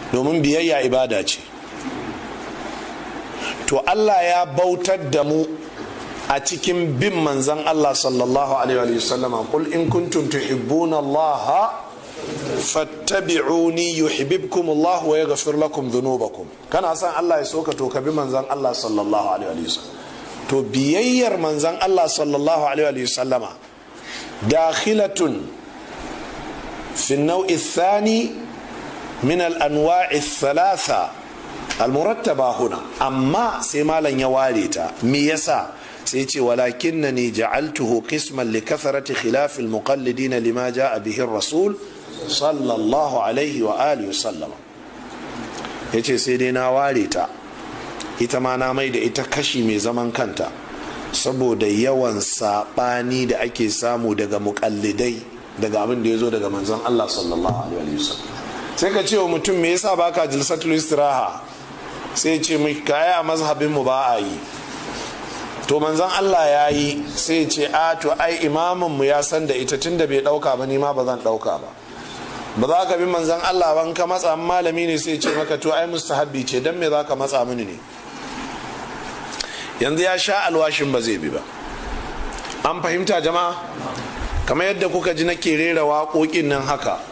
domin biyayya ibada ce to Allah ya bautar da mu a cikin bin manzan Allah sallallahu alaihi wa sallama qul in kuntum tuhibbuna Allah fattabi'uni yuhibbukum Allah wa yaghfir lakum dhunubakum kana san Allah ya soka to ka bi manzan Allah sallallahu alaihi wa sallam to biyayyar manzan Allah sallallahu alaihi wa sallama dakhilatun fi an-naw'i ath-thani min al-anwa' ath-thalatha al-murattaba huna amma sai malam ya ware ta me yasa sai ce walakin na ne ja'altuhu qisman li kathrati khilaf al muqallidin lima ja'a bihi rasul sallallahu alaihi wa alihi sallama yace sai dai na ware ta ita ma na mai da ita kashi mai zaman kanta saboda yawan sabani da ake samu daga muqallidai daga abin da ya zo daga manzon Allah sallallahu alaihi wa sallam sai ka ce wa mutum me yasa baka jilsatul istiraha sai ce mai kaya a mazhabin mu ba a yi to manzon Allah ya yi sai ce a to ai imamin mu ya san da ita tunda bai dauka ba ni ma ba zan dauka ba ba za ka bi manzon Allah ban ka matsa malami ne sai ce maka to ai mustahabbi ce dan me za ka matsa mini ne yanzu ya sha alwashin ba zai bi ba an fahimta jama'a kamar yadda kuka ji nake rera waƙoƙin nan haka